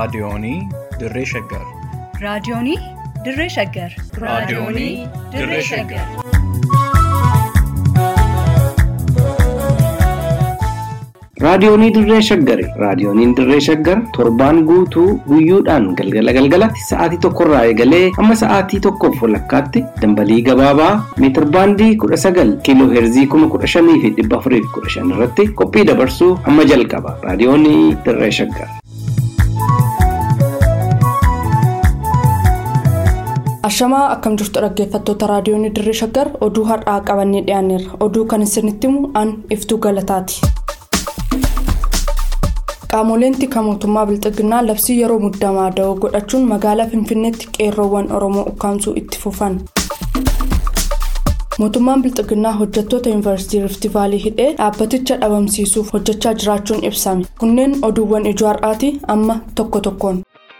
Raadiyoonii Dirree Shaggar. Raadiyoonii Dirree Shaggar. Raadiyoonii Dirree Shaggar. Raadiyoonii Dirree Shaggari. Raadiyooniin Dirree Shaggar torbaan guutuu guyyoodhaan galgala galgalatti sa'aatii tokkorraa eegalee hamma sa'aatii tokkoof walakkaatti dambalii gabaabaa meetir baandii kudha sagal kiiloo heerzii kuma kudha shanii fi dhibba afurii fi kudha shan irratti qophii dabarsuu hamma jalqaba. Raadiyoonii Dirree Shaggar. Ashamaa akkam jirtu dhaggeeffattoota raadiyoonii Dirree Shaggar oduu har'aa qabannee dhiyaanneerra. Oduu kan isinitti himu an iftuu galataati. Qaamoleen tika mootummaa Bilxiginnaa labsii yeroo muddamaa da'oo godhachuun magaalaa Finfinneetti qeerroowwan Oromoo ukkaamsuu itti fufan. Mootummaan Bilxiginnaa hojjettoota Yuunivarsiitii Rifti Vaalii hidhee dhaabbaticha dhabamsiisuuf hojjechaa jiraachuun ibsame. Kunneen oduuwwan ijoo har'aati amma tokko tokkoon.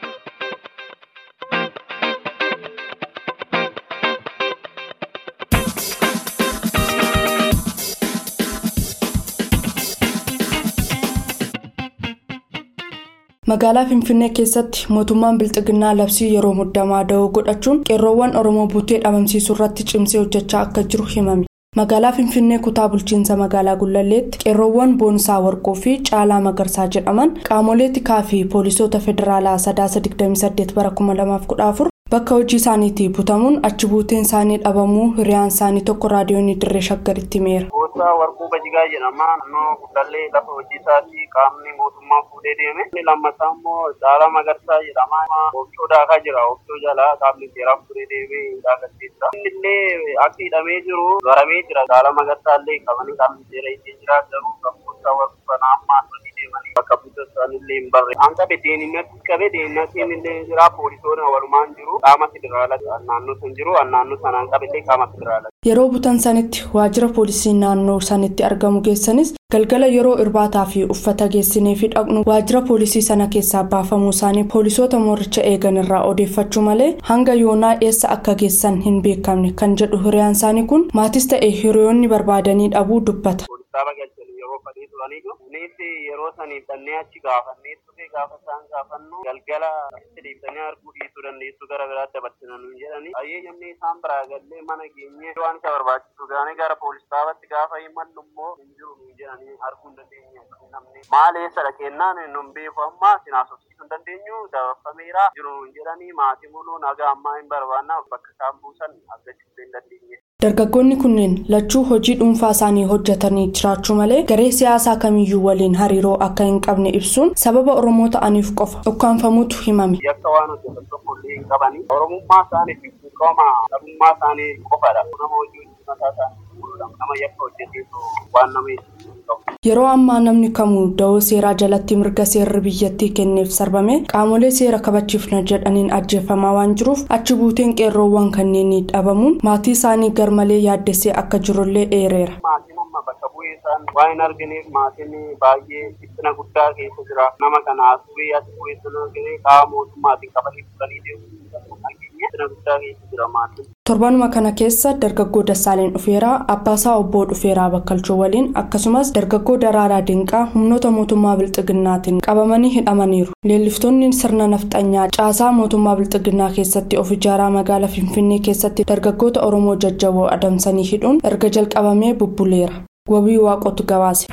magaalaa finfinnee keessatti mootummaan bilxiginnaa labsii yeroo muddamaa da'oo godhachuun qeerroowwan oromoo butee dhabamsiisuu irratti cimsee hojjechaa akka jiru himame magaalaa finfinnee kutaa bulchiinsa magaalaa gullalleetti qeerroowwan boonsaa warqoo fi caalaa magarsaa jedhaman qaamolee tikaa fi poolisoota federaalaa sadaasa 28 bara 2014 bakka hojii isaaniitii butamuun achi buuteen isaanii dhabamuu hiriyaan isaanii tokko raadiyoonii dirree shaggaritti himeera. Gosa warquu bajigaa jedhama. Naannoo gudallee lafa hojii isaatti qaamni mootummaa fuudhee deeme. Inni lammataa immoo Caalaa Magarsaa jedhama. Oobdoo daakaa jira. Oobdoo jalaa qaamni seeraa fuudhee deemee daakachiisa. Inni illee akka hidhamee jiru baramee jira. Caalaa Magarsaa illee qabanii qaamni seera ittiin jira. Garuu kan gosa warquu kana amma hojii deemanii bakka buuta isaanii hin barre. An qabe deeminatti qabe deeminattiin illee jira. Poolisoonni walumaan jiru. Qaama federaalaa naannoo sun jiru. Naannoo sanaan qabe illee qaama federaalaa. Yeroo butan sanitti waajjira poolisii naannoo sanitti argamu geessanis galgala yeroo irbaataa fi uffata geessinee fi dhaqnu waajjira poolisii sana keessaa baafamuu isaanii poolisoota mooricha eegan irraa odeeffachuu malee hanga yoonaa eessa akka geessan hin beekamne kan jedhu hiriyaan isaanii kun maatis ta'e hiriyoonni barbaadanii dhabuu dubbata. yeroo fadhii turaniitu kunis yeroo saniif dhannee achi gaafannee ture gaafa isaan gaafannu galgala itti deebisanii arguu dhiisuu dandeessu gara biraatti dabarsina nuun jedhani ayyeeyyamni isaan biraa gallee mana geenye waan isa barbaachisu gaanii gara poolis dhaabatti gaafa himallu immoo hin jiru nuun jedhanii arguu hin dandeenye namni maal eessadha kennaan nun beeku amma sinaasofsiisuu hin dandeenyu dabarfameera jiru nuun jedhanii maatii muluu nagaa ammaa hin barbaanna bakka isaan buusan argachuu hin dandeenye. Dargaggoonni kunneen lachuu hojii dhuunfaa isaanii hojjetanii jiraachuu malee garee siyaasaa kamiyyuu waliin hariiroo akka hin qabne ibsuun sababa Oromoo ta'aniif qofa ukkaanfamuutu himame. Yakka waan hojjetan tokko illee hin qabani. Oromummaa isaanii fi qaama dhabummaa isaanii qofadha. Nama hojii mataa isaanii nama yakka hojjeteetu waan nama Yeroo ammaa namni kamuu da'oo seeraa jalatti mirga seerri biyyattii kenneef sarbame qaamolee seera kabachiifna jedhaniin ajjeefamaa waan jiruuf achi buuteen qeerroowwan kanneenii dhabamuun maatii isaanii garmalee yaaddessee akka jirullee eereera. Maatiin amma bakka bu'ee isaan waan hin argineef maatiin baay'ee dhiphina guddaa keessa jira. Nama kana asirrii as bu'ee sana argine qaama mootummaatiin qabanii fudhanii deemu. Dhiphina guddaa keessa jira maatiin. Torbanuma kana keessa dargaggoo Dassaaleen Dhufeeraa Abbaasaa Obboo Dhufeeraa Bakkalchoo waliin akkasumas dargaggoo Daraaraa Dinqaa humnoota mootummaa Bilxiginnaatiin qabamanii hidhamaniiru. Leelliftoonni sirna nafxanyaa caasaa mootummaa Bilxiginnaa keessatti of ijaaraa magaalaa Finfinnee keessatti dargaggoota Oromoo jajjaboo adamsanii hidhuun erga jalqabamee bubbuleera. Wabii waaqotu gabaase.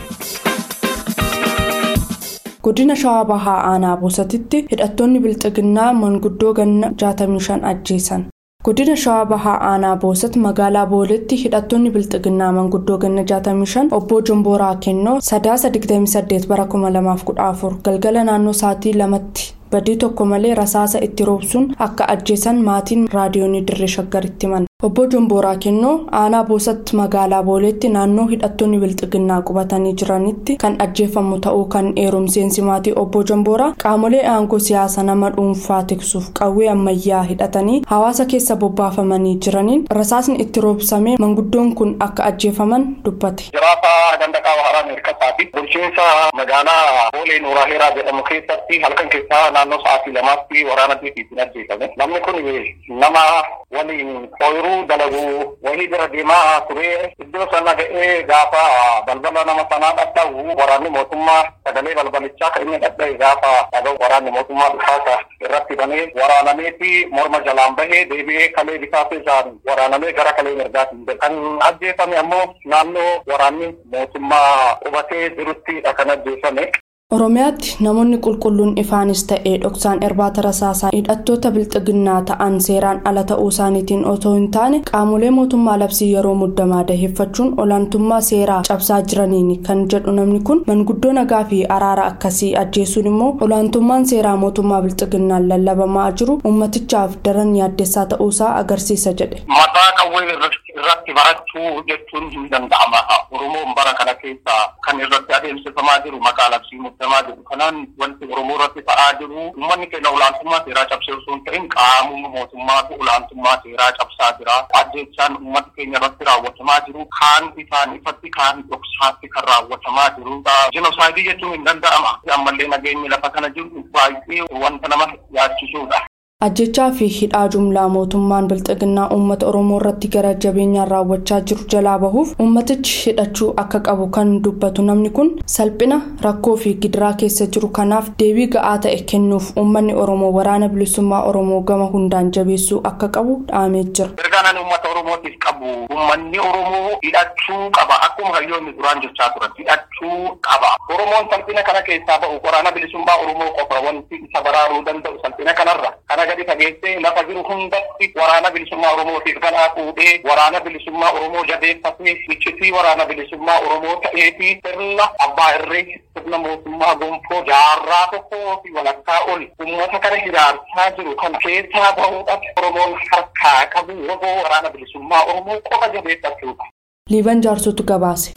Godina Shawaa Bahaa Aanaa Boosatitti hidhattoonni Bilxiginnaa manguddoo ganna 65 ajjeesan. Godina Shawaa Bahaa Aanaa Boosat magaalaa Booletti hidhattoonni Bilxiginnaa manguddoo ganna 65 obbo Jombooraa Kennoo sadaasa 28 bara 2014 galgala naannoo sa'aatii lamatti badii tokko malee rasaasa itti roobsuun akka ajjeesan maatiin raadiyoonii dirree shaggaritti himan. Obbo Jombooraa Kennoo aanaa boosatti magaalaa Booleetti naannoo hidhattoonni bilxiginnaa qubatanii jiranitti kan ajjeefamu ta'uu kan eerumseensi maatii obbo Jombooraa qaamolee aangoo siyaasa nama dhuunfaa tiksuuf qawwee ammayyaa hidhatanii hawaasa keessa bobbaafamanii jiraniin rasaasni itti roobsamee manguddoon kun akka ajjeefaman dubbate. Jiraata dandaqaa Baharaa Meerkasaati. Bulchiinsa magaalaa Boolee Nooraa Heeraa jedhamu keessatti halkan keessaa naannoo sa'aatii lamaatti waraana diitiin ajjeefame. Namni kun nama waliin ooyiruu garuu dalagu wahii bira deemaa ture iddoo sana ga'ee gaafa balbala nama sanaa dhadha'u waraanni mootummaa sagalee balbalichaa kan inni dhadha'e gaafa dhaga'u waraanni mootummaa dhukaasa irratti banee waraanamee fi morma jalaan bahee deebi'ee kalee bitaa isaan waraanamee gara kalee mirgaatiin kan ajjeefame ammoo naannoo waraanni mootummaa qubatee jiruttidha kan ajjeefame. Oromiyaatti namoonni qulqulluun ifaanis ta'ee dhoksaan irbaata rasaasaa hidhattoota bilxiginnaa ta'an seeraan ala ta'uu isaaniitiin otoo hin taane qaamolee mootummaa labsii yeroo muddamaa daheeffachuun olaantummaa seeraa cabsaa jiraniin kan jedhu namni kun manguddoo nagaa fi araara akkasii ajjeesuun immoo olaantummaan seeraa mootummaa bilxiginnaan lallabamaa jiru ummatichaaf daran yaaddessaa ta'uusaa agarsiisa jedhe. Mataa qawwee irratti barachuu jechuun hin danda'ama. Oromoon bara kana keessa kan irratti adeemsifamaa jiru maqaa labsii muddamaa jiru. Kanaan wanti Oromoo irratti ta'aa jiru uummanni keenya olaantummaa seeraa cabsee osoo hin ta'in qaamuma mootummaatu olaantummaa seeraa cabsaa jira. Ajjechaan uummata keenya irratti raawwatamaa jiru. Kaan ifaan ifatti kaan dhoksaatti kan raawwatamaa jiru. Jinosaayidii jechuun hin danda'ama. Ammallee nageenyi lafa kana jiru baay'ee wanta nama yaachisudha. ajjechaa fi hidhaa jumlaa mootummaan bilxiginnaa uummata oromoo irratti gara jabeenyaan raawwachaa jiru jalaa bahuuf uummatichi hidhachuu akka qabu kan dubbatu namni kun salphina rakkoo fi gidiraa keessa jiru kanaaf deebii ga'aa ta'e kennuuf uummanni oromoo waraana bilisummaa oromoo gama hundaan jabeessuu akka qabu dhaamee jira. ergaan uummata oromootiif qabu uummanni oromoo hidhachuu qaba akkuma hayyoonni duraan jechaa turan hidhachuu qaba oromoon salphina kana keessaa ba'u waraana bilisummaa oromoo qofa wanti isa baraaruu danda'u salphina kanarra kana gadi fageessee lafa jiru hundatti waraana bilisummaa oromootiif ganaa fuudhee waraana bilisummaa oromoo jabeeffatee iccitii waraana bilisummaa oromoo ta'eefi sirna abbaa irree sirna mootummaa gonfoo jaarraa tokkoo fi walakkaa ol uummata kana hiraarsaa jiru kana keessaa bahuudhaaf oromoon harkaa qabu waboo waraana bilisummaa oromoo qofa jabeeffachuudha. liiban jaarsotu gabaase.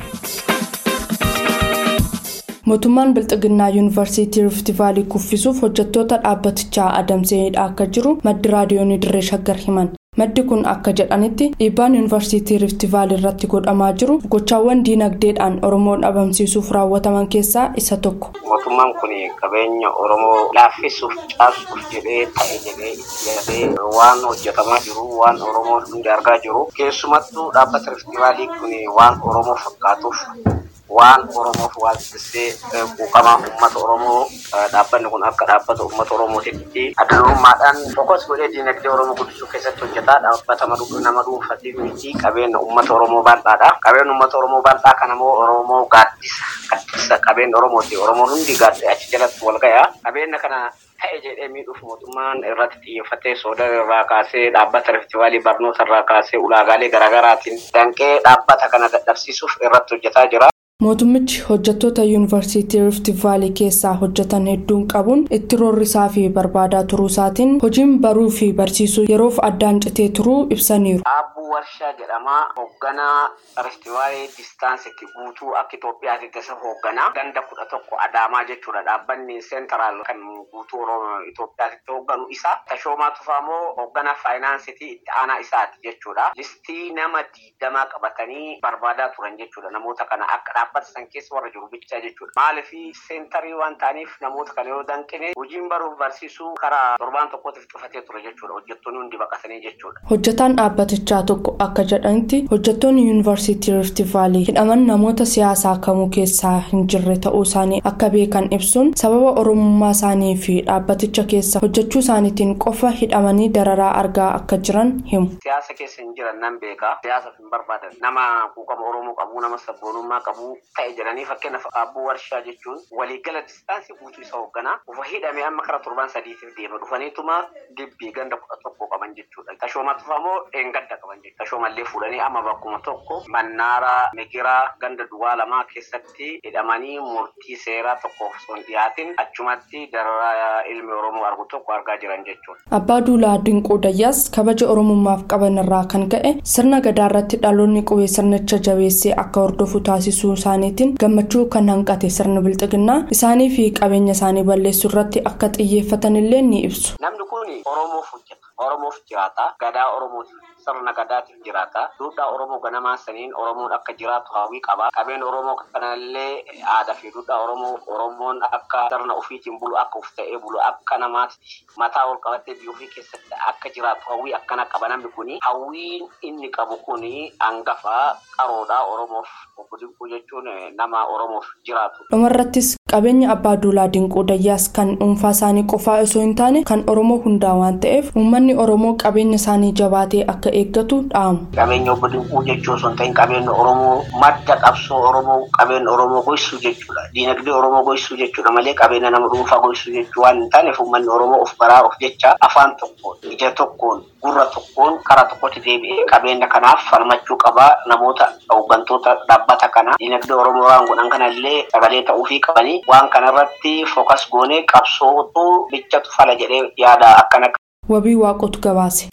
mootummaan bilxiginnaa yuunivarsiitii rifti vaalii kuffisuuf hojjettoota dhaabbatichaa adamsee hidhaa akka jiru maddi raadiyoonii dirree shaggar himan maddi kun akka jedhanitti dhiibbaan yuunivarsiitii rifti vaalii irratti godhamaa jiru gochaawwan diinagdeedhaan oromoo dhabamsiisuuf raawwataman keessaa isa tokko. mootummaan kun qabeenya oromoo laaffisuuf caasuuf jedhee ta'e jedhee itti waan hojjetamaa jiru waan oromoo hundi argaa jiru keessumattuu dhaabbata rifti vaalii kun waan oromoo fakkaatuuf. waan oromoof waasisee quuqamaa uummata oromoo dhaabbanni kun akka dhaabbata uummata oromootitti adalummaadhaan fokkos godhee diinagdee oromoo guddisuu keessatti hojjetaa dhaabbata nama dhuunfaatiif miti qabeenya uummata oromoo bal'aadha qabeenya uummata oromoo bal'aa kana immoo oromoo gaaddisa gaddisa qabeenya oromooti oromoon hundi gaaddisa achi jalatti wal ga'a qabeenya kana ta'e jedhee miidhuuf mootummaan irratti xiyyeeffatee soodar irraa kaasee dhaabbata riftivaalii barnoota irraa kaasee ulaagaalee garaagaraatiin danqee dhaabbata kana dadhabsiisuuf irratti hojjetaa jira. mootummichi hojjettoota yuunivarsiitii rifti vaalii keessaa hojjetan hedduun qabuun itti roorrisaa fi barbaadaa turuu isaatiin hojiin baruu fi barsiisuu yeroof addaan citee turuu ibsaniiru. Aabbuu Warshaa jedhama hoogganaa rifti vaalii distaansitti guutuu akka Itoophiyaatti tasa hoogganaa ganda kudha tokko Adaamaa jechuudha dhaabbanni seentaraal kan guutuu Itoophiyaatti hoogganu isa. Tashoomaa Tufaa immoo hoogganaa faayinaansitii itti aanaa isaati jechuudha. Listii nama diidamaa qabatanii barbaadaa turan jechuudha namoota kana akka dhaabbata san keessa warra jiru bichaa jechuudha. Maaliif seentarii waan ta'aniif namoota kana yoo danqine hojiin baruuf barsiisuu karaa torbaan tokkootiif cufatee ture jechuudha. Hojjettoonni hundi baqatanii jechuudha. Hojjetaan dhaabbatichaa tokko akka jedhanitti hojjettoonni yuunivarsiitii rifti vaalii hidhaman namoota siyaasaa kamuu keessaa hin jirre ta'uu isaanii akka beekan ibsuun sababa oromummaa isaanii fi dhaabbaticha keessa hojjechuu isaaniitiin qofa hidhamanii dararaa argaa akka jiran himu. Siyaasa keessa hin jiran nan beeka. Siyaasaaf hin barbaadan. Nama quuqama Oromoo qabu, nama sabboonummaa qabu ta'e jedhanii fakkeenyaaf aabbuu warshaa jechuun waliigala distaansii guutuu isa hoogganaa ufa hidhamee amma kara torban sadiitiif deema dhufaniituma dibbii ganda kudha tokko qaban jechuudha. Tashoomaa tufaa immoo dheengadda qaban jechuudha. Tashoomallee fuudhanii amma bakkuma tokko mannaara migiraa ganda duwwaa lamaa keessatti hidhamanii murtii seeraa tokkoof osoo hin dhiyaatin achumatti dararaa ilmi Oromoo argu tokko argaa jiran jechuudha. Abbaa Duulaa Dinquu Dayyaas kabaja Oromummaaf qaban irraa kan ka'e sirna gadaa irratti dhaloonni qubee sirnicha jabeessee akka hordofu taasisuu isaaniitiin gammachuu kan hanqate sirna bilxiginnaa isaanii fi qabeenya isaanii balleessuu irratti akka xiyyeeffatan illee ni ibsu. Namni kun Oromoof hojjeta. Oromoof jiraata. Gadaa Oromootiif sirna gadaatiif jiraata. Duudhaa Oromoo ganamaa saniin Oromoon akka jiraatu hawwii qaba. Qabeen Oromoo kanallee aadaa fi duudhaa Oromoo Oromoon akka sirna ofiitiin bulu akka uf ta'ee bulu akka namaatti mataa ol qabattee biyya ofii keessatti akka jiraatu hawwii akkana qaba namni kuni. Hawwiin inni qabu kuni hangafa qaroodhaa Oromoof obbo Dinquu jechuun nama Oromoof jiraatu. dhumarrattis qabeenya abbaa duulaa dinquu dayyaas kan dhuunfaa isaanii qofaa osoo hin taane kan oromoo hundaa waan ta'eef uummanni oromoo qabeenya isaanii jabaatee akka eeggatu dhaamu. Qabeenya obbo Dinquu jechuu osoo hin ta'in qabeenya Oromoo madda qabsoo Oromoo qabeenya Oromoo goysuu jechuudha. Diinagdee Oromoo goysuu jechuudha malee qabeenya nama dhuunfaa goysuu jechuu waan hin taaneef uummanni Oromoo of baraa of jecha afaan tokkoon ija tokkoon gurra tokkoon karaa tokkotti deebi'ee qabeenya kanaaf falmachuu qaba namoota hooggantoota dhaabbata kanaa diinagdee Oromoo waan godhan kanallee sagalee ta'uufii qabanii waan kanarratti fookas goonee qabsootu bichatu fala jedhee yaada akkana wabii waaqotu gabaase.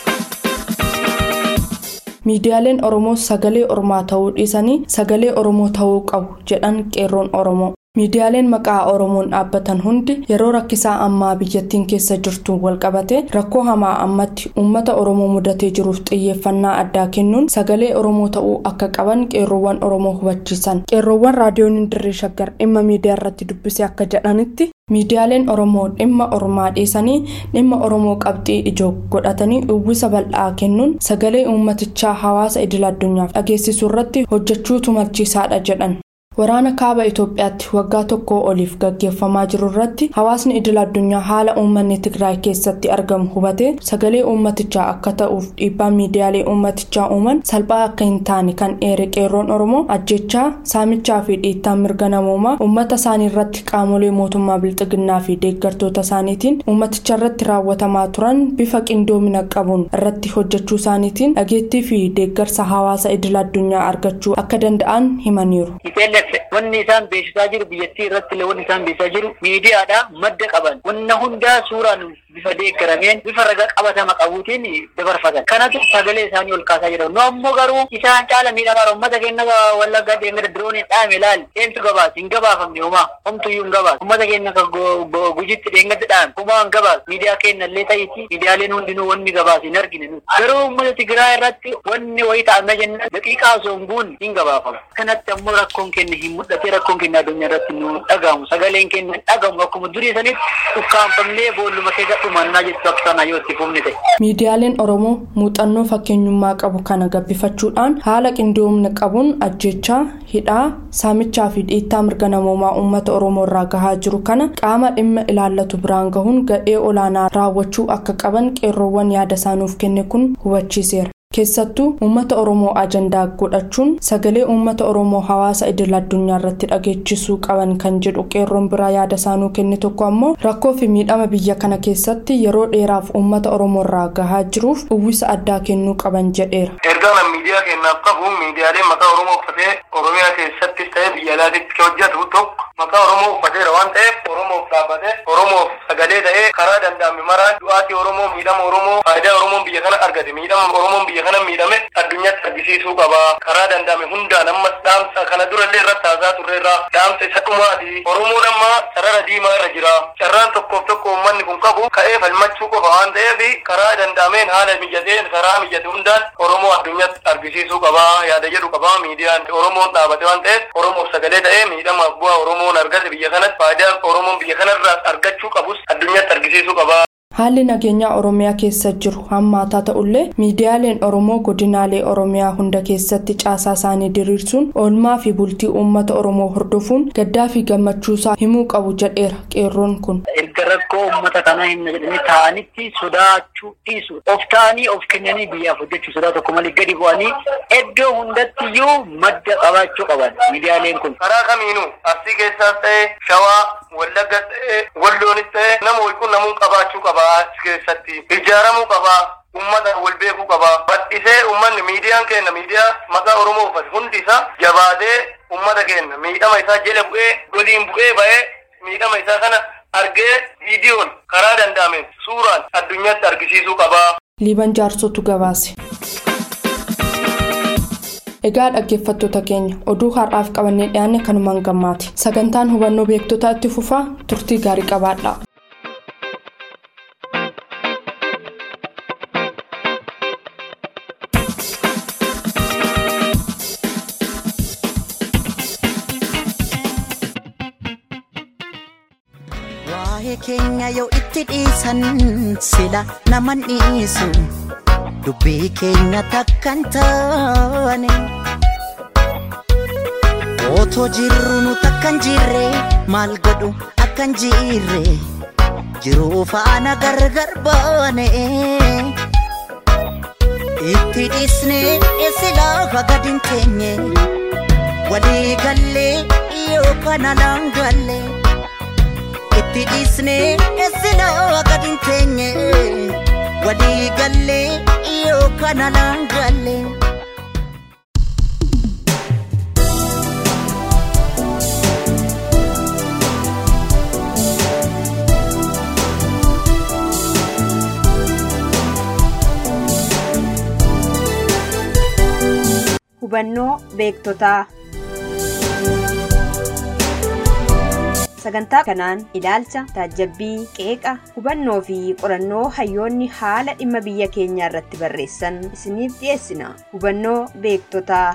miidiyaaleen oromoo sagalee ormaa ta'uu dhiisanii sagalee oromoo ta'uu qabu jedhan qeerroon oromoo. miidiyaaleen maqaa oromoon dhaabbatan hundi yeroo rakkisaa ammaa biyyattiin keessa jirtu walqabate rakkoo hamaa ammatti uummata oromoo mudatee jiruuf xiyyeeffannaa addaa kennuun sagalee oromoo ta'uu akka qaban qeerroowwan oromoo hubachiisan qeerroowwan raadiyoon dirree shaggar dhimma miidiyaa irratti dubbise akka jedhanitti miidiyaaleen oromoo dhimma ormaa dhiisanii dhimma oromoo qabxii ijoo godhatanii uwwisa bal'aa kennuun sagalee uummatichaa hawaasa idil addunyaaf dhageessisuu irratti hojjechuutu malchiisaadha jedhan. waraana kaaba itoophiyaatti waggaa tokko oliif gaggeeffamaa jiru irratti hawaasni idil addunyaa haala uummanni tigraay keessatti argamu hubatee sagalee uummatichaa akka ta'uuf dhiibbaa miidiyaalee uummatichaa uuman salphaa akka hin taane kan eere qeerroon oromoo ajjechaa saamichaa fi dhiittaa mirga namoomaa uummata isaanii irratti qaamolee mootummaa bilxiginnaa fi deeggartoota isaaniitiin uummaticha irratti raawwatamaa turan bifa qindoomina qabuun irratti hojjechuu isaaniitiin dhageettii fi deeggarsa hawaasa idil addunyaa argachuu akka danda'an himaniiru. wanni isaan beeksisaa jiru biyyattii irratti illee wanni isaan beeksisaa jiru miidiyaadha madda qaban wanna hundaa suuraan bifa deeggarameen bifa raga qabatama qabuutiin dabarfatan kanatu sagalee isaanii ol kaasaa jira nu ammoo garuu isaan caala miidhamaa ummata keenya wallaggaa deengada dirooniin dhaame ilaali eentu gabaas hin gabaafamne homaa homtuyyuu hin gabaas ummata keenya ka gujitti deengada dhaame homaa hin gabaas miidiyaa keenya illee ta'iti miidiyaaleen hundinuu wanni gabaas hin argine nu garuu ummata tigiraa irratti wanni wayii ta'amna jenna daqiiqaa osoo hin buune hin gabaafama kanatti ammoo rakkoon keenya hin mul'ate rakkoon keenya addunyaa irratti nu dhagahamu sagaleen keenya hin dhagahamu akkuma durii sanitti ukkaanfamnee boolluma keessa dhumannaa jettu akka sana yoo itti fufne ta'e. miidiyaaleen oromoo muuxannoo fakkeenyummaa qabu kana gabbifachuudhaan haala qindoomina qabuun ajjechaa hidhaa saamichaa fi dhiittaa mirga namoomaa uummata oromoo irraa gahaa jiru kana qaama dhimma ilaallatu biraan gahuun gadhee olaanaa raawwachuu akka qaban qeerroowwan yaada isaanuuf kenne kun hubachiiseera. keessattuu uummata oromoo ajandaa godhachuun sagalee uummata oromoo hawaasa idil addunyaa irratti dhageechisuu qaban kan jedhu qeerroon biraa yaada isaanuu kenne tokko ammoo rakkoo fi miidhama biyya kana keessatti yeroo dheeraaf uummata oromoo irraa gahaa jiruuf uwwisa addaa kennuu qaban jedheera. ergaan miidiyaa kennaaf qabu miidiyaalee maqaa oromoo uffatee oromiyaa keessattis ta'ee biyya alaatitti hojjetu tokko maqaa oromoo uffateera waan ta'eef oromoof dhaabbatee oromoof sagalee ta'ee karaa danda'ame maraan du'aatii oromoo miidhama oromoo faayidaa oromoon biyya kana argate miidhama oromoon biyya kana miidhame addunyaatti argisiisuu qaba karaa danda'ame hundaan ammas dhaamsa kana durallee irratti haasaa turreerra dhaamsa isa dhumaati oromoon amma sarara diimaa irra jira carraan tokkoof tokko uummanni kun qabu ka'ee falmachuu qofa waan ta'eef karaa danda'ameen haala mijateen karaa mijate hundaan oromoo addunyaatti argisiisuu qaba yaada jedhu qaba miidiyaan oromoon dhaabate waan ta'eef oromoof sagalee ta'ee miidhamaaf bu'aa oromoon argate biyya kanatti faayidaa oromoon biyya kanarraa argachuu qabus addunyaatti argisiisuu qaba. haalli nageenyaa oromiyaa keessa jiru hammaataa ta'ullee miidiyaaleen oromoo godinaalee oromiyaa hunda keessatti caasaa isaanii diriirsuun oolmaa fi bultii uummata oromoo hordofuun gaddaa fi gammachuusaa himuu qabu jedheera qeerroon kun. erga rakkoo uummata kanaa himna jedhanii taa'anitti sodaachuu dhiisu of ta'anii of kennanii biyyaaf hojjechuu sodaa tokko malee gadi bu'anii iddoo hundattiyyuu madda qabaachuu qaban miidiyaaleen kun. karaa kamiinuu arsii keessaas ta'ee shawaa wallaggas ta'ee walloonis ta'ee nama walqunnamuu qabaachuu qaba as keessatti ijaaramuu qaba ummata wal beekuu qaba bal'isee ummanni miidiyaan keenya miidiyaa maqaa oromoo uffate hundi isaa jabaatee ummata keenya miidhama isaa jala bu'ee goliin bu'ee ba'ee miidhama isaa kana argee viidiyoon karaa danda'ameen suuraan addunyaatti argisiisuu qaba. liiban jaarsotu gabaase. egaa dhaggeeffattoota keenya oduu har'aaf qabannee dhiyaanne kanumaan gammaati sagantaan hubannoo beektotaa itti fufaa turtii gaarii qabaadha. Hiree keenya yoo itti dhiisan sila naman dhiisu dubbii keenya takkan taane. Otoo jirru nu takkan jirre maal godhu akkan jirre jiruu faana gargar baane. Itti dhiisne silaa gadi hin teenye walii gallee yookaan alaan galle. Itti dhiisne silaa gadi hin teenye walii gallee yookaan alaan galle. Hubannoo beektotaa Sagantaa kanaan ilaalcha, taajabbii, qeeqa, hubannoo fi qorannoo hayyoonni haala dhimma biyya keenyaa irratti barreessan isiniif dhiyeessina. Hubannoo beektotaa.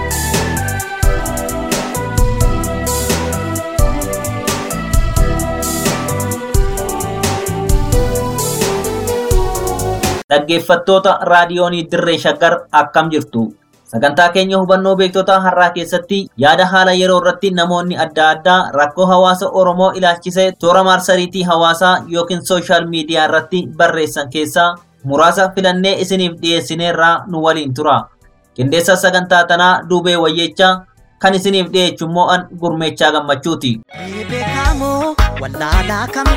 Dhaggeeffattoota raadiyoonii Dirree Shaggar akkam jirtu? Sagantaa keenya hubannoo beektota har'aa keessatti yaada haala yeroo irratti namoonni adda addaa rakkoo hawaasa Oromoo ilaalchisee toora marsariitii hawaasaa yookiin sooshaal miidiyaa irratti barreessan keessaa muraasa filannee isiniif dhiyeessineerraa nu waliin tura. Qindeessa sagantaa tanaa Duubee Wayyechaa kan isiniif dhiyeessu immoo an gurmeechaa gammachuuti. beekamoo wallaalaa kam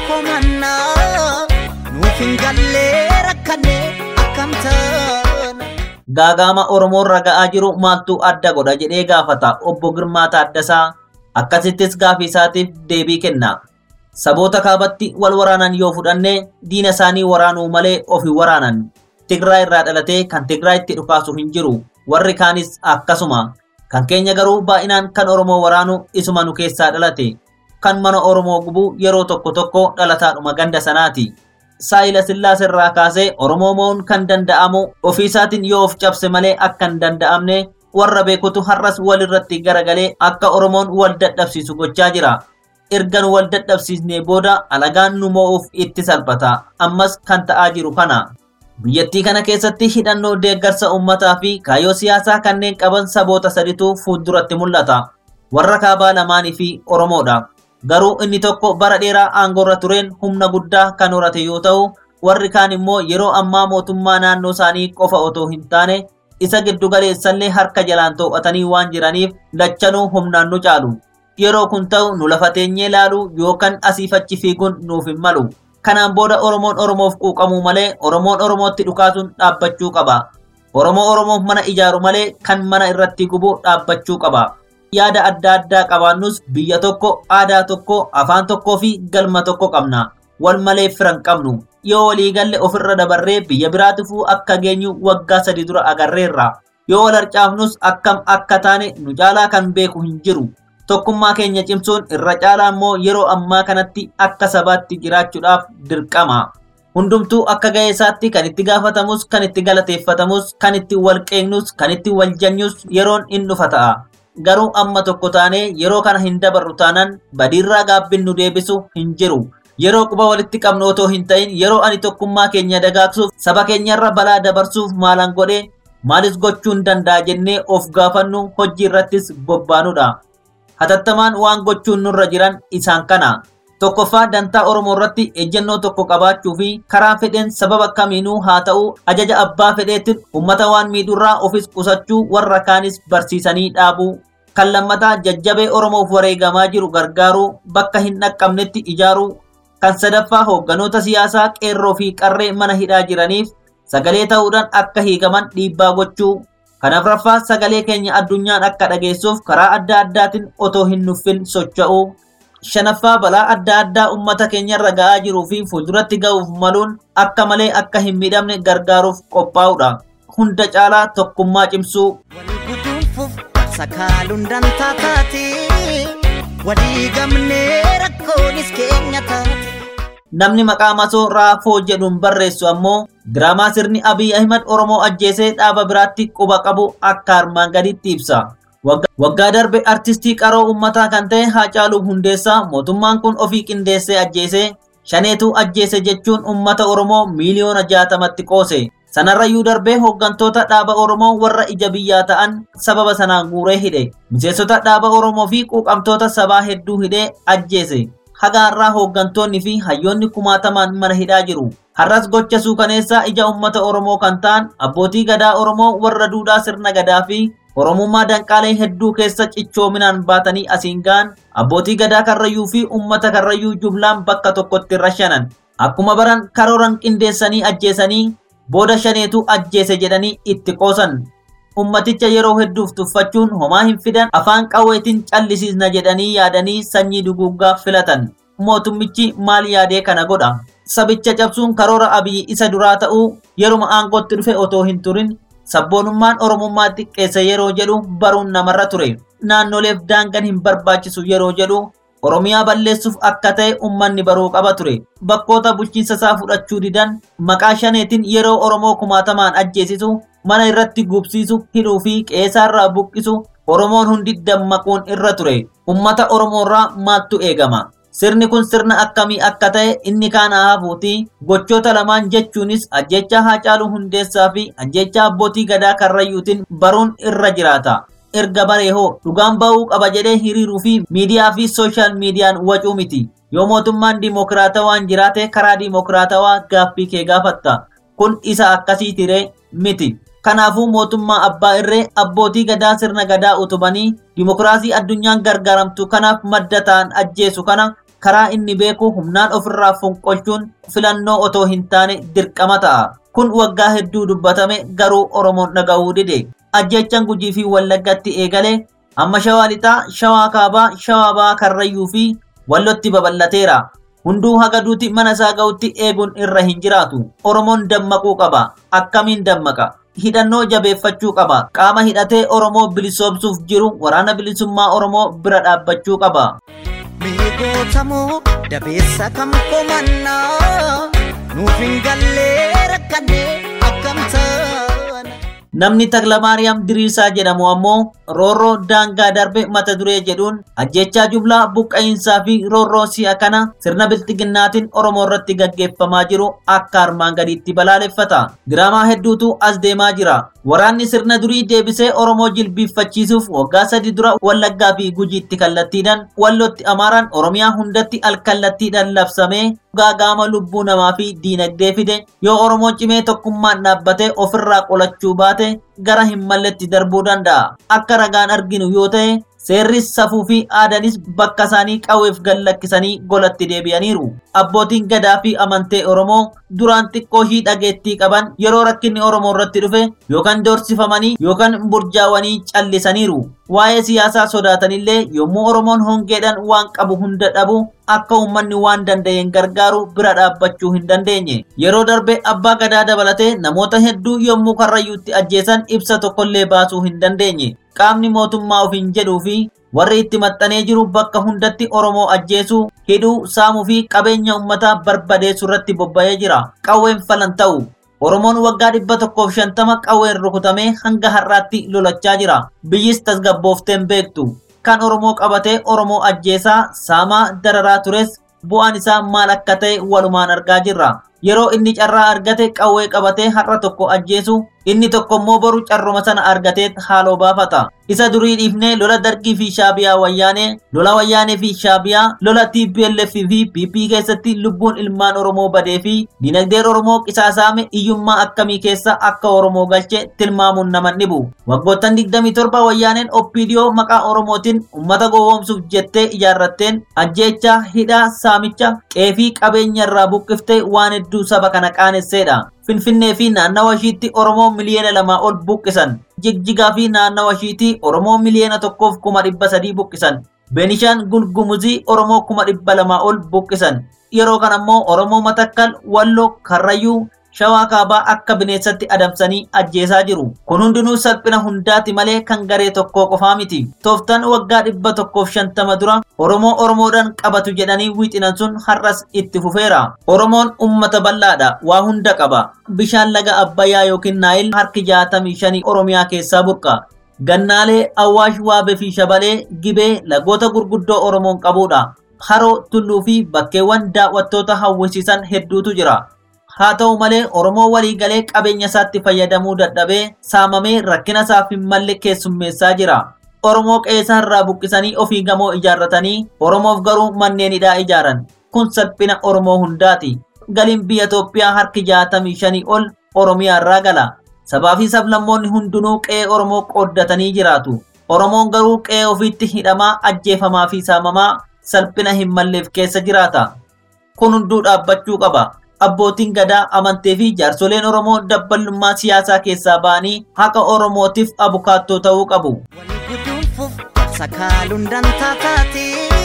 komannaa nuuf hin gallee rakkannee akkam taana. gaagaama Oromoon raga'aa jiru maaltu adda godha jedhee gaafata obbo Girmaa Taaddasaa akkasittis gaafii isaatiif deebii kenna. Saboota kaabatti wal waraanan yoo fudhanne diina isaanii waraanuu malee ofi waraanan. Tigraay irraa dhalatee kan Tigraayitti dhukaasu hin jiru. Warri kaanis akkasuma. Kan keenya garuu baay'inaan kan Oromoo waraanu isuma nu keessaa dhalate. Kan mana Oromoo gubu yeroo tokko tokko dhalataadhuma ganda sanaati. saayila sillaas irraa kaasee oromoo mo'uun kan danda'amu ofii isaatiin yoo of cabse malee akka hin danda'amne warra beekutu har'as wal irratti garagalee akka oromoon wal dadhabsiisu gochaa jira. Ergan wal dadhabsiisnee booda alagaan nu mo'uuf itti salphata. Ammas kan ta'aa jiru kana. Biyyattii kana keessatti hidhannoo deeggarsa uummataa fi kaayyoo siyaasaa kanneen qaban saboota saditu fuulduratti mul'ata. Warra kaabaa lamaanii fi Oromoodha. garuu inni tokko bara dheeraa aangoorra tureen humna guddaa kan horate yoo ta'u warri kaan immoo yeroo ammaa mootummaa naannoo isaanii qofa otoo hin taane isa giddu galeessallee harka jalaan to'atanii waan jiraniif lachanuu humnaan nu caalu yeroo kun ta'u nu lafa teenyee laalu yookaan asiif achi fiiguun nuuf hin malu kanaan booda oromoon oromoof quuqamuu malee oromoon oromootti dhukaasuun dhaabbachuu qaba oromoo oromoof mana ijaaru malee kan mana irratti gubu dhaabbachuu qaba yaada adda addaa qabaannus biyya tokko aadaa tokko afaan tokkoo fi galma tokko qabna wal malee firan qabnu yoo walii galle ofirra dabarree biyya biraatifuu akka geenyu waggaa sadi dura agarreerra yoo wal harcaafnus akkam akka taane nu caalaa kan beeku hin jiru tokkummaa keenya cimsuun irra caalaa immoo yeroo ammaa kanatti akka sabaatti jiraachuudhaaf dirqama. Hundumtuu akka ga'ee isaatti kan itti gaafatamus, kan itti galateeffatamus, kan itti wal qeeqnus, kan itti wal janyus yeroon in dhufa ta'a. garuu amma tokko taanee yeroo kana hin dabarru taanaan badiirraa gaabbin nu deebisu hin jiru. Yeroo quba walitti qabnu otoo hin ta'in yeroo ani tokkummaa keenya dagaagsuuf saba keenyarra balaa dabarsuuf maalan godhe maalis gochuun danda'a jennee of gaafannu hojii irrattis bobbaanudha. Hatattamaan waan gochuun nurra jiran isaan kana. Tokkoffaa dantaa Oromoo irratti ejjennoo tokko qabaachuu fi karaa fedheen sababa kamiinuu haa ta'u ajaja abbaa fedheetiin uummata waan miidhurraa ofis qusachuu warra kaanis barsiisanii dhaabuu. Kan lammataa jajjabee Oromoof wareegamaa jiru gargaaruu bakka hin dhaqqabnetti ijaaruu. Kan sadaffaa hoogganoota siyaasaa qeerroo fi qarree mana hidhaa jiraniif sagalee ta'uudhaan akka hiikaman dhiibbaa gochuu. Kan afuraffaa sagalee keenya addunyaan akka dhageessuuf karaa adda addaatiin otoo hin nuffin socho'uu. shanaffaa balaa adda addaa uummata keenyarra ga'aa jiruu fi fuulduratti ga'uuf maluun akka malee akka hin miidhamne gargaaruuf qophaa'udha. Hunda caalaa tokkummaa cimsuu. Guduunfuuf sakaaluun dantaa taate walii gamnee rakkoonis keenya taate. Namni maqaa masoo raafoo jedhuun barreessu ammoo diraamaa sirni Abiy Ahimad Oromoo ajjeesee dhaaba biraatti quba qabu akka armaan gaditti ibsa. Waggaa darbe artistii qaroo uummataa kan ta'e Haacaaluu Hundeessaa mootummaan kun ofii qindeessee ajjeesee shaneetu ajjeese jechuun ummata oromoo miiliyoona jaatamatti qoose sanarrayyuu darbee hooggantoota dhaaba oromoo warra ija biyyaa ta'an sababa sanaan guuree hidhe miseensota dhaaba oromoo fi quuqamtoota sabaa hedduu hidhee ajjeese haga har'aa hooggantoonni fi hayyoonni kumaatamaan mana hidhaa jiru har'as gocha suukaneessaa ija ummata oromoo kan ta'an abbootii gadaa oromoo warra duudhaa sirna gadaa fi oromummaa danqaalee hedduu keessa cichoominaan baatanii asiin ga'an abbootii gadaa karrayyuu fi ummata karrayyuu jublaan bakka tokkotti rashanan akkuma baran karooran qindeessanii ajjeesanii booda shaneetu ajjeese jedhanii itti qoosan ummaticha yeroo hedduuf tuffachuun homaa hin fidan afaan qawweetiin callisiisna jedhanii yaadanii sanyii duguuggaa filatan mootummichi maal yaadee kana godha sabicha cabsuun karoora abiyyi isa duraa ta'uu yeruma aangootti dhufe otoo hin turin sabboonummaan oromummaa xiqqeesse yeroo jedhu baruun namarra ture naannoleef daangan hin barbaachisu yeroo jedhu oromiyaa balleessuuf akka ta'e ummanni baruu qaba ture bakkoota bulchiinsa isaa fudhachuu didan maqaa shaneetiin yeroo oromoo kumaatamaan ajjeesisu mana irratti gubsiisu hidhuu fi qeesaarraa buqqisu oromoon hundi dammaquun irra ture ummata oromoorraa maaltu eegama sirni kun sirna akkamii akka ta'e inni kaan haafuuti gochoota lamaan jechuunis ajjecha haacaaluu hundeessaa fi ajjecha abbootii gadaa karrayyuutiin baruun irra jiraata erga baree hoo dhugaan ba'uu qaba jedhee hiriiruu fi miidiyaa fi sooshaal miidiyaan wacuu miti yoo mootummaan diimokiraatawaan jiraate karaa diimokiraatawaa gaaffii kee gaafatta kun isa akkasiitiree miti kanaafuu mootummaa abbaa irree abbootii gadaa sirna gadaa utubanii diimokiraasii addunyaan gargaaramtu kanaaf madda ta'an ajjeesu kana karaa inni beeku humnaan ofirraa fonqolchuun filannoo otoo hin taane dirqama ta'a kun waggaa hedduu dubbatame garuu oromoon dhaga'uu dide ajjechaan gujii fi wallaggatti eegale amma shawaa lixaa shawaa kaabaa shawaa ba'aa karrayyuu fi wallotti babal'ateera hunduu haga duuti mana isaa ga'utti eeguun irra hin jiraatu oromoon dammaquu qaba akkamiin dammaqa hidhannoo jabeeffachuu qaba qaama hidhatee oromoo bilisoomsuuf jiru waraana bilisummaa oromoo bira dhaabbachuu qaba Miigootamoo dabeessa kam komannaa nuuf hin gallee rakkannee akkam taana. namni taklamaariyaam diriirsaa jedhamu ammoo roorroo daangaa darbe mata duree jedhuun ajjechaa jublaa buqqa'iinsaa fi roorroo si'a kana sirna bilxiginnaatiin oromoo irratti gaggeeffamaa jiru akka armaan gadiitti balaaleffata diraamaa hedduutu as deemaa jira waraanni sirna durii deebisee oromoo jilbiiffachiisuuf waggaa sadi dura wallaggaa fi gujiitti kallattiidhaan wallotti amaaraan oromiyaa hundatti alkallattiidhaan labsamee gaagaama lubbuu namaa fi diinagdee fide yoo oromoo cimee tokkummaan dhaabbatee ofirraa qolachuu baate gara hin malletti darbuu danda'a akka ragaan arginu yoo ta'e seerris safuu fi aadaanis bakka isaanii qawweef gallakkisanii golatti deebi'aniiru abbootiin gadaa fi amantee oromoo duraan xiqqoo ishii dhageettii qaban yeroo rakkinni oromoo irratti dhufe yookaan doorsifamanii yookaan burjaawanii callisaniiru waa'ee siyaasaa sodaatanillee yommuu oromoon hongeedhaan waan qabu hunda dhabu akka uummanni waan danda'een gargaaru bira dhaabbachuu hin dandeenye yeroo darbe abbaa gadaa dabalatee namoota hedduu yommuu karrayyuutti ajjeesan ibsa tokkollee baasuu hin dandeenye qaamni mootummaa ofiin jedhuu fi warri itti maxxanee jiru bakka hundatti oromoo ajjeesuu hidhuu saamuu fi qabeenya uummataa barbadeessuu irratti bobba'ee jira qawween falan ta'u oromoon waggaa dhibba tokkoof shantama qawween rukutamee hanga har'aatti lolachaa jira biyyis tasgabboofteen beektu kan oromoo qabatee oromoo ajjeesaa saamaa dararaa tures bu'aan isaa maal akka ta'e walumaan argaa jirra yeroo inni carraa argate qawwee qabatee har'a tokko ajjeesu inni tokko immoo boru carruma sana argatee haaloo baafata isa durii dhiifnee lola dargii fi shaabiyaa wayyaanee lola wayyaanee fi shaabiyaa lola tplf fi pp keessatti lubbuun ilmaan oromoo badee fi dinagdeen oromoo qisaasaame iyyummaa akkamii keessa akka oromoo galche tilmaamuun nama dhibu waggoottan 27 wayyaaneen oppiidiyoo maqaa oromootiin ummata gowwoomsuuf jettee ijaarratteen ajjeechaa hidhaa saamicha qeefii qabeenya irraa buqqifte waan hedduu saba kana qaanesseedha finfinnee fi naannawa ishiitti oromoo miliyoona lamaa ol buqqisan jigjigaa fi naannawa ishiitti oromoo miliyoona tokkoof kuma dhibba sadii buqqisan beenishaan gulgumuzii oromoo kuma dhibba lamaa ol buqqisan yeroo kan ammoo oromoo matakkal walloo karrayyuu shawaa kaabaa akka bineensatti adamsanii ajjeesaa jiru kun hundinuu salphina hundaati malee kan garee tokkoo qofaa miti tooftaan waggaa dhibba tokkoof shantama dura oromoo oromoodhaan qabatu jedhanii wixinan sun har'as itti fufeera oromoon ummata bal'aadha waa hunda qaba bishaan laga abbayyaa yookiin naayil harki jaatamii shanii oromiyaa keessaa burqa gannaalee awwaash waabee fi shabalee gibee lagoota gurguddoo oromoon qabudha haroo tulluu fi bakkeewwan daawwattoota hawwisiisan hedduutu jira haa ta'u malee oromoo waliigalee qabeenya isaatti fayyadamuu dadhabee saamamee rakkina isaaf hin malle keessummeessaa jira oromoo qe'ee irraa buqqisanii ofii gamoo ijaarratanii oromoof garuu manneen hidhaa ijaaran kun salphina oromoo hundaati galiin biyya Itoophiyaa harki jaatamii shanii ol oromiyaa irraa gala sabaa fi sablammoonni hundinuu qe'ee oromoo qooddatanii jiraatu oromoon garuu qe'ee ofiitti hidhamaa ajjeefamaa fi saamamaa salphina hin malleef keessa jiraata kun hunduu dhaabbachuu qaba abbootiin gadaa amantii fi jaarsoleen oromoo dabballummaa siyaasaa keessaa ba'anii haqa oromootiif abukaattoo ta'uu qabu. guduunfuuf sakaaluun dantaa taate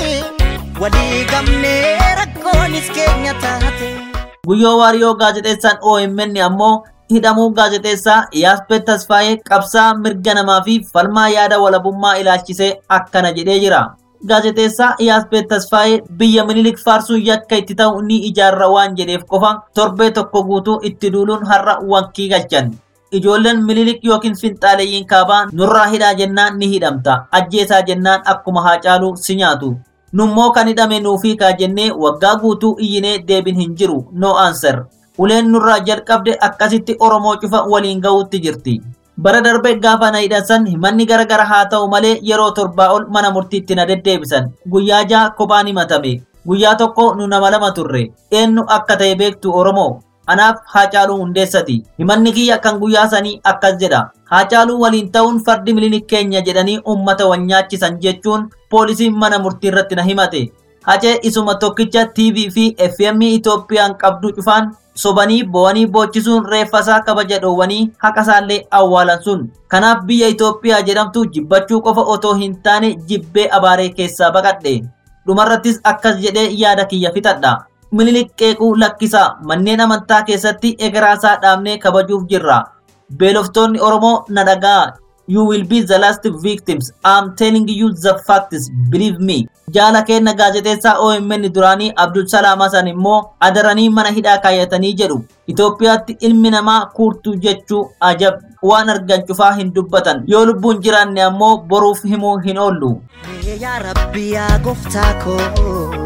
walii gamnee rakkoonis keenya taate. Guyyoo Waariyoo gaazexeessaan OMN ammoo hidhamuu gaazexeessaa Iyyaaspeet Tasfaayee qabsaa mirga namaa fi falmaa yaada walabummaa ilaalchisee akkana jedhee jira. Gaazexeessaa Iyyaaspeet Tasfaayee biyya minilik faarsuu yakka itti ta'u ni ijaarra waan jedheef qofa torbee tokko guutuu itti duuluun har'a wankii galchan. Ijoolleen minilik yookiin finxaaleeyyiin kaabaa nurraa hidhaa jennaan ni hidhamta. Ajjeesaa jennaan akkuma haa caalu si nyaatu. Nummoo kan hidhame nuufii kaa jennee waggaa guutuu iyyinee deebin hin jiru. No answer. Uleen nurraa jalqabde akkasitti Oromoo cufa waliin ga'uutti jirti. Bara darbe gaafa na hidhansan himanni garagara haa ta'u malee yeroo torbaa ol mana murtiitti na deddeebisan. Guyyaa ja'a kophaan himatame. Guyyaa tokko nu nama lama turre. Eenyu akka ta'e beektu Oromoo. Anaaf Haacaaluu Hundeessati. Himanni kiyya kan guyyaa sanii akkas jedha. Haacaaluu waliin ta'uun fardi milinik keenya jedhanii uummata wanyaachisan jechuun poolisiin mana murtii irratti na himate. Hacee isuma tokkicha TV fi FM Itoophiyaan qabdu cufaan sobanii bo'anii boochisuun reeffasaa kabaja dhoowwanii haqasaallee awwaalan sun. Kanaaf biyya Itoophiyaa jedhamtu jibbachuu qofa otoo hin taane jibbee abaaree keessaa baqadhe. Dhumarrattis akkas jedhee yaada kiyya fixadha. Minilik qeequu lakkisaa manneen amantaa keessatti egeraasaa dhaabnee kabajuuf jirra. Beeloftoonni Oromoo na dhagaa. You will be the last victims. I'm telling you the facts. Believe me. Jaala kenna gaazexeessaa OMN duraanii Abdul Salaam Hasan immoo adaranii mana hidhaa kaayyatanii jedhu. Itoophiyaatti ilmi namaa kuurtuu jechuu ajab waan argan cufaa hin dubbatan. Yoo lubbuun jiraanne ammoo boruuf himuu hin oollu. Yaa Rabbi yaa gooftaa koo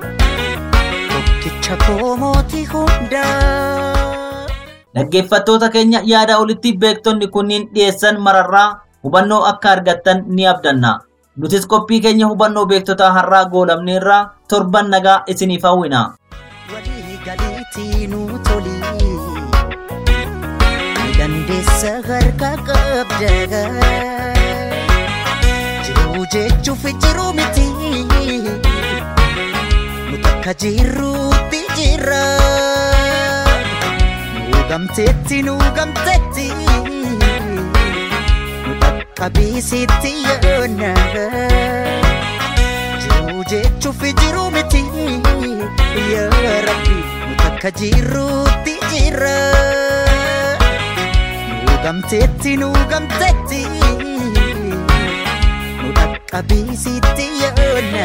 tokkicha koo mootii hundaa. Dhaggeeffattoota keenya yaada olitti beektonni kunniin dhiyeessan mararraa hubannoo akka argattan ni abdanna. Nutis qophii keenya hubannoo beektotaa har'aa goolabneerraa torban nagaa isiniif hawwina. Walii galiitii nuu toli. Ni dandeessa harka qabda. Jiruu jechuuf jiruu miti. Nu takka jirruutti jirra. Nu gamteetti nu gamteetti. Nu dhaqqabiisitti yoona. Jiruu jechuuf jiruu miti. Yaa Rabbi nu takka jirruutti jirra. Nu gamteetti nu gamteetti. Nu dhaqqabiisitti yoona.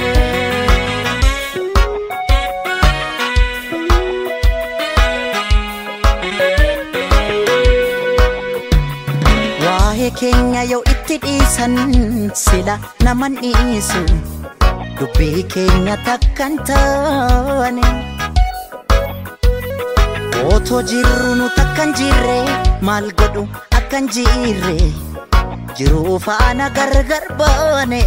Waa'ee keenya yoo itti dhiisan sila naman dhiisu dubbii keenya takkan taane. Otoo jirru nu takkan jirre maal godhu akkan jirre jiruu faana gargar baane.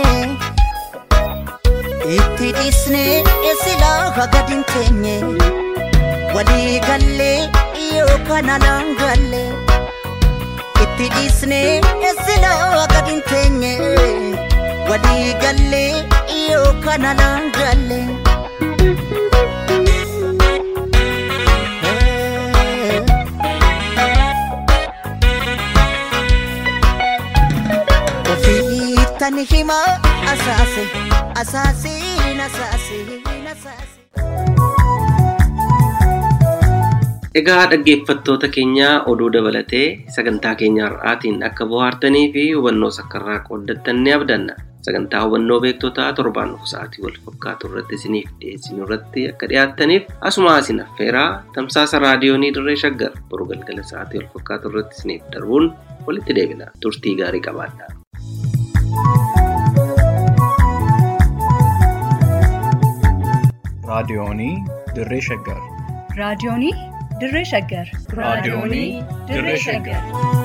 Itti dhiisne silaa gadin teenye walii gallee yookaan alaan gallee. itti dhiisne silaa gadin teenye walii gallee yookaan alaan galle. Ofiittan hima asaase asaasiin asaasiin asaase. Egaa dhaggeeffattoota keenya oduu dabalatee sagantaa keenya har'aatiin akka bohaartanii fi hubannoo sakkarraa qooddattan ni abdanna. Sagantaa hubannoo beektotaa torbaan dhufu sa'aatii wal fakkaatu irratti isiniif dhiyeessinu irratti akka dhiyaattaniif asuma isin affeeraa tamsaasa raadiyoonii dirree shaggar boru galgala sa'aatii wal fakkaatu irratti isiniif darbuun walitti deebina. Turtii gaarii qabaadhaa. Raadiyoonii Dirree Shaggar. Raadiyoonii Dirree Shaggar. Raadiyoonii Dirree Shaggar.